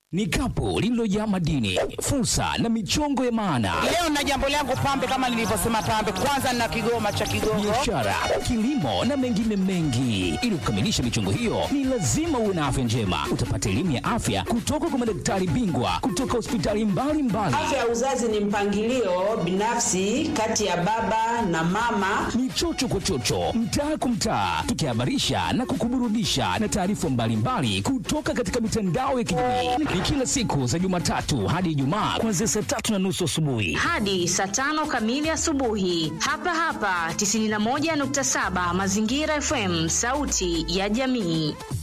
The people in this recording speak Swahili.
ni kapu lililojaa madini, fursa na michongo ya maana, Leo na jambo langu pambe, kama nilivyosema pambe, kwanza na kigoma cha Kigongo. biashara, kilimo na mengine mengi. Ili kukamilisha michongo hiyo, ni lazima uwe na afya njema. Utapata elimu ya afya kutoka kwa madaktari bingwa kutoka hospitali mbalimbali. Afya ya uzazi ni mpangilio binafsi kati ya baba na mama. ni chocho kwa chocho, mtaa kwa mtaa, tukihabarisha na kukuburudisha na taarifa mbalimbali kutoka katika mitandao ya kijamii. Ni kila siku za Jumatatu hadi Ijumaa kuanzia saa tatu na nusu asubuhi. hadi saa tano kamili asubuhi hapa hapa 91.7 Mazingira FM, sauti ya jamii.